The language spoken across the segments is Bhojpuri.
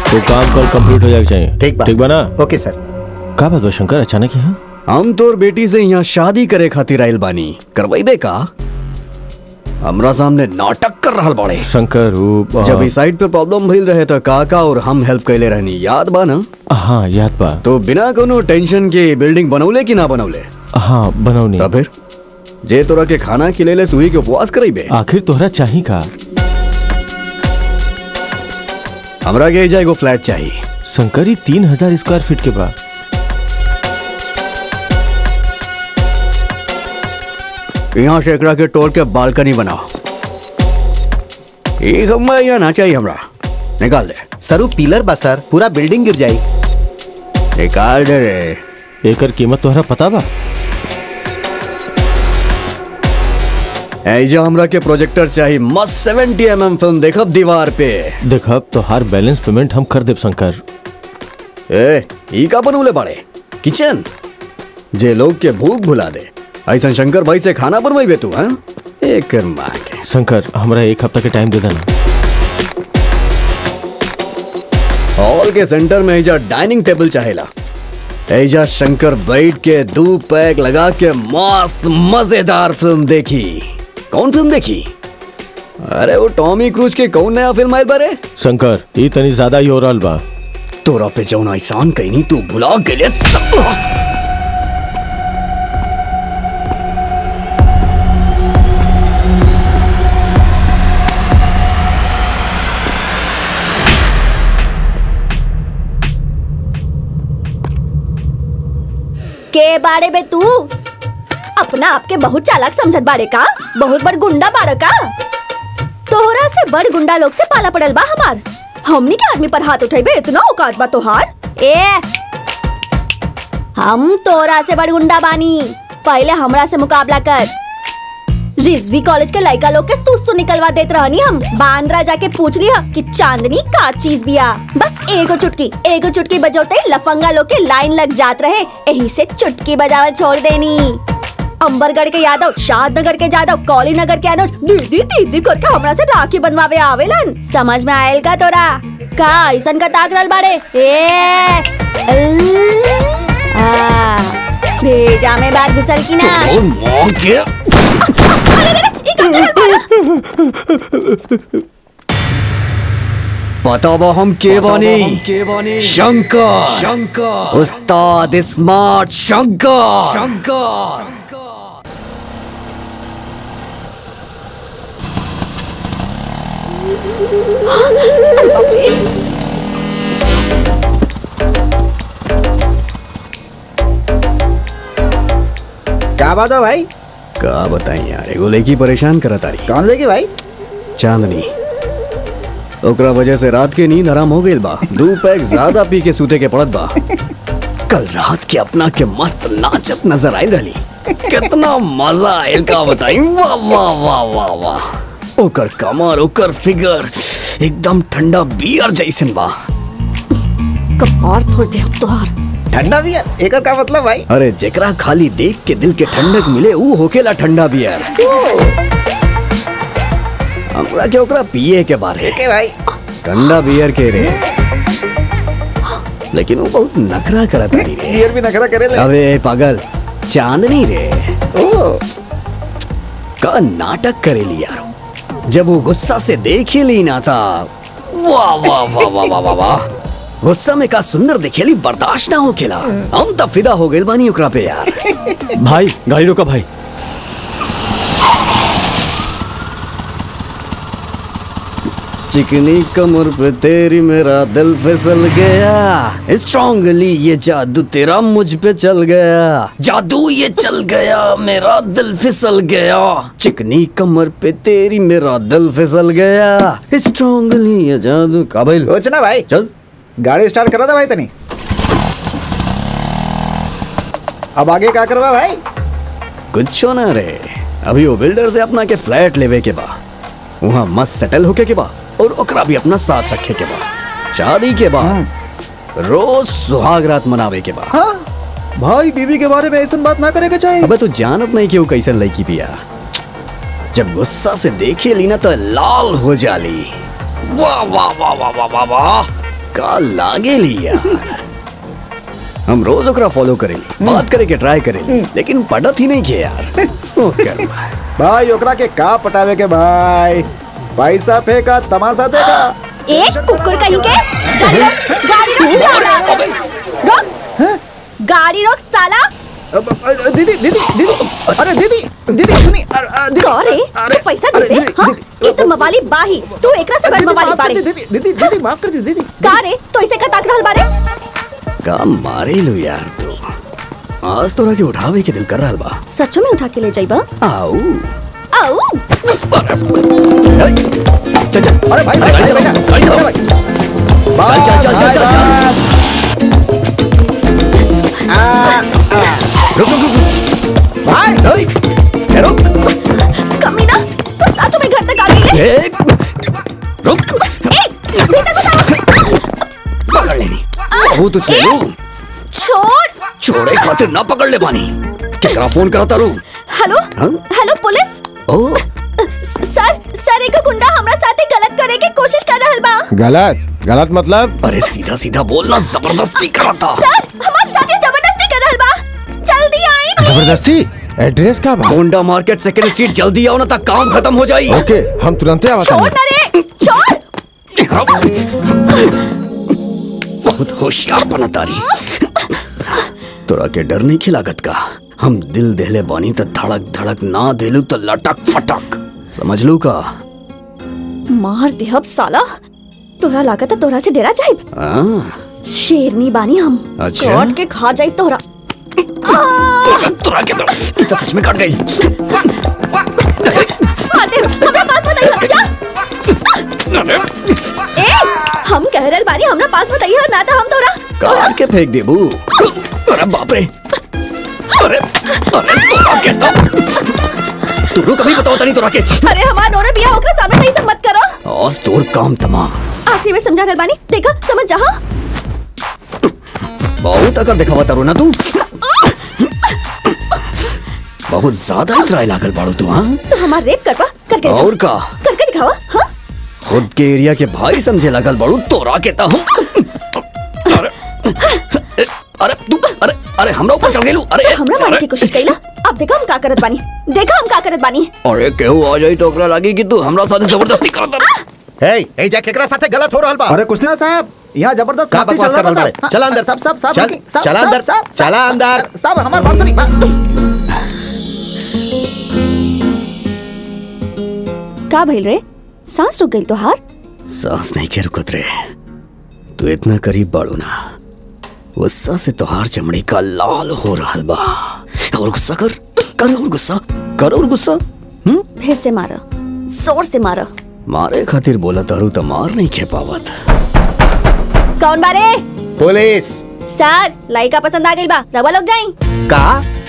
वो काम कल कंप्लीट हो जाए चाहिए ठीक बा ठीक बा ना ओके सर का बात बा शंकर अचानक ही हाँ हम तोर बेटी से यहाँ शादी करे खातिर आइल बानी करवाइबे का हमरा सामने नाटक कर रहल बाड़े शंकर वो जब इस साइड पे प्रॉब्लम भइल रहे तो काका और हम हेल्प कैले रहनी याद बा ना हाँ याद बा तो बिना कोनो टेंशन के बिल्डिंग बनौले कि ना बनौले हाँ बनौनी तब फिर जे तोरा के खाना खिलेले सुई के उपवास करेबे आखिर तोहरा चाही का हमरा के एजा एगो फ्लैट चाहिए शंकर ही तीन हजार स्क्वायर फीट के बा यहाँ से एकरा के तोड़ के बालकनी बनाओ एक हमरा यहाँ ना चाहिए हमरा निकाल दे सर वो पिलर बा सर पूरा बिल्डिंग गिर जाई निकाल दे रे एकर कीमत तोहरा पता बा ऐजा हमरा के प्रोजेक्टर चाहिए मस्त सेवेंटी एम एम फिल्म देखब दीवार पे देखब तो हर बैलेंस पेमेंट हम कर देब शंकर ए ई का बनवले बाड़े किचन जे लोग के भूख भुला दे ऐसा शंकर भाई से खाना बनवाइबे तू हाँ एक माँ के शंकर हमरा एक हफ्ता के टाइम दे देना हॉल के सेंटर में ऐजा डाइनिंग टेबल चाहेला ऐजा शंकर बैठ के दो पैक लगा के मस्त मजेदार फिल्म देखी कौन फिल्म देखी अरे वो टॉमी क्रूज के कौन नया फिल्म आयल बारे शंकर ई तनी ज्यादा ही हो रहल बा तोरा पे जौन एहसान कहीं तू भुला गेले सब के बाड़े बे तू अपना आपके बहुत चालाक समझत बाड़े का बहुत बड़ गुंडा बाड़ का तोहरा से बड़ गुंडा लोग से पाला पड़ल बा हमार हमनी के आदमी पर हाथ उठेबे इतना औकात बा तोहार ए हम तोरा से बड़ गुंडा बानी पहले हमरा से मुकाबला कर रिजवी कॉलेज के लड़का लोग के सुसु निकलवा देत रहनी हम बांद्रा जाके पूछ लिया कि चांदनी का चीज बिया बस एगो चुटकी एगो चुटकी बजौते ही लफंगा लोग के लाइन लग जात रहे यही से चुटकी बजावल छोड़ देनी अंबरगढ़ के यादव शादनगर के यादव कौली नगर के अनुज दीदी दीदी करके हमरा से राखी बनवावे आवेलन समझ में आयल का तोरा का ऐसन का ताक रहल बाड़े ए आ, भेजा में बात घुसल की ना और मां के बताबा हम के बानी शंकर शंकर उस्ताद स्मार्ट शंकर शंकर क्या बात है भाई का बताई यार एगो लड़की परेशान करत तारी कौन लेगी भाई चांदनी ओकरा वजह से रात के नींद हराम हो गइल बा दो पैक ज्यादा पी के सूते के पड़त बा कल रात के अपना के मस्त नाचत नजर आई रही कितना मजा आयल का बताई वाह वाह वाह वाह वाह ओकर कमर ओकर फिगर एकदम ठंडा बियर जैसन बा कपार फोड़ दे अब तोहार ठंडा बियर एकर का मतलब भाई अरे जेकरा खाली देख के दिल के ठंडक मिले ऊ होकेला ठंडा बियर हमरा के ओकरा पिए के बारे के भाई ठंडा बियर के रे लेकिन वो बहुत नखरा करत तारी रे बियर भी नखरा करे ले अबे पागल चांदनी रे ओ का नाटक करेली यार जब वो गुस्सा से देख ही ली ना था वाह वाह वाह वाह वाह वाह वाह गुस्सा में का सुंदर दिखेली बर्दाश्त ना हो खेला हम तब फिदा हो गए बानी ओकरा पे यार भाई गाड़ी रोका भाई चिकनी कमर पे तेरी मेरा दिल फिसल गया स्ट्रांगली ये जादू तेरा मुझ पे चल गया जादू ये चल गया मेरा दिल फिसल गया चिकनी कमर पे तेरी मेरा दिल फिसल गया स्ट्रांगली ये जादू काबिल सोच ना भाई चल गाड़ी स्टार्ट करा था भाई तनी अब आगे क्या करवा भाई कुछ ना रे अभी वो बिल्डर से अपना के फ्लैट लेवे के बा वहाँ मस्त सेटल होके के बा और ओकरा भी अपना साथ रखे के बा शादी के बाद रोज सुहाग रात मनावे के बा हाँ भाई बीवी के बारे में ऐसा बात ना करेगा चाहिए अबे तू जानत नहीं कि वो कैसन लड़की पिया जब गुस्सा से देखे ली ना तो लाल हो जाली वाह वाह वाह वाह वाह वाह वाह का लागे ली यार हम रोज ओकरा फॉलो करेली बात करे के ट्राई करेली लेकिन पटत ही नहीं के यार ओ कर्मा भाई ओकरा के का पटावे के भाई पैसा फेंका तमाशा देगा एक कुकुर कहीं के गाड़ी रोक गाड़ी रोक साला रोक गाड़ी रोक साला अब, अ, दीदी दीदी दीदी अरे दीदी दीदी सुनी अरे, अ, दीदी का रे अरे, तू पैसा अरे, दे दे दीदी, हाँ दीदी, ये तो मवाली बाही तू एकरा से बड़ दीदी, मवाली माफ कर बाड़े दी, दीदी दीदी दीदी माफ कर दी दीदी का रे तो इसे का ताक रहल बाड़े का मारे लो यार तू आज तोरा के उठावे के दिल कर रहल बा सचो में उठा के ले जाइबा आओ आओ चल चल अरे भाई भाई गाड़ी भाई, चलाओ, भाई, गाड़ी चलाओ। भाई, भाई। चल, चल, चल, चल, चल, चल। बस। आ, रुक रुक रुक भाई ओए, ए, रुक कमीना तू सचो में घर तक आ गई है ए, रुक ए भीतर घुसा पकड़ लेनी बहुत उछले लू छोड़ छोड़े खातिर ना पकड़ ले पानी केकरा फोन करता रू हेलो हाँ? हेलो पुलिस ओ सर सर एक गुंडा हमरा साथे गलत करे की कोशिश कर रहल बा गलत गलत मतलब अरे सीधा सीधा बोलना जबरदस्ती करा था सर हमारे साथे जबरदस्ती कर रहल बा जल्दी आई जबरदस्ती एड्रेस का बा होंडा मार्केट सेकंड स्ट्रीट जल्दी आओ ना तक काम खत्म हो जाई ओके हम तुरंत आवा छोड़ ना रे छोड़ बहुत होशियार बना तारी तोरा के डर नहीं खिलागत का हम दिल देले बानी त धड़क धड़क ना देलू तो लटक फटक समझ लू का मार दे अब साला तोरा लागत है तोरा से डेरा जाए हाँ, शेरनी बानी हम अच्छा। काट के खा जाए तोरा अरे तोरा के दम तो सच में कट गई मार दे हमरा पास मत आइए जा अरे, ए हम कह रहल बानी हमरा पास मत आइए ना तो हम तोरा काट के फेंक दे बू अरे बाप रे अरे अरे तोरा के दम तू रुक अभी बताओ तनी तोरा के अरे हमार नोरे बिया होकर सामने नहीं सब मत करो आज तोर काम तमाम आखिरी में समझा रहल बानी देखा समझ जा हाँ? बहुत अगर दिखावा तारू ना तू बहुत ज्यादा इतराई लागल बाड़ू तू हाँ तो हमार रेप करवा करके और का करके दिखावा हाँ खुद के एरिया के भाई समझे लगल बड़ू तोरा के ता हम अरे अरे तू अरे अरे हमरा ऊपर चढ़ गेलू अरे हमरा मारने की कोशिश कईला अब देखा हम का करत बानी देखा हम का करत बानी अरे केहू आ जाई तो ओकरा लागी कि तू हमरा साथे जबरदस्ती करत हे ए जा केकरा साथे गलत हो रहल बा अरे कुछ ना साहब यहाँ जबरदस्त का मस्ती बकवास चल रहा कर रहल है बाड़े? चला अंदर। सब सब सब चल, रुकिए, सब, चला सब, अंदर, सब, चला सब, अंदर। सब हमारी बात सुनिए बस। का भइल रे सांस रुक गई तो हार सांस नहीं के रुकत रे तू इतना करीब बाड़ू ना गुस्सा से तोहार चमड़ी का लाल हो रहल बा और गुस्सा कर कर और गुस्सा कर और गुस्सा हम्म फिर से मारा जोर से मारा मारे खातिर बोला तारू तो मार नहीं खे पावत कौन बारे पुलिस सर लाइका पसंद आ गई बा रवा लोग जाई का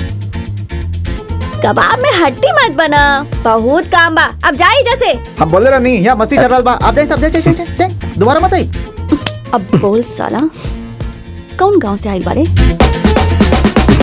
कबाब में हड्डी मत बना बहुत काम बा अब जाई जैसे हम बोले रहा नहीं यहाँ मस्ती चल रहा बा आप जाइए सब जाइए जाइए जाइए दोबारा मत आई अब बोल साला कौन गांव से आइल बारे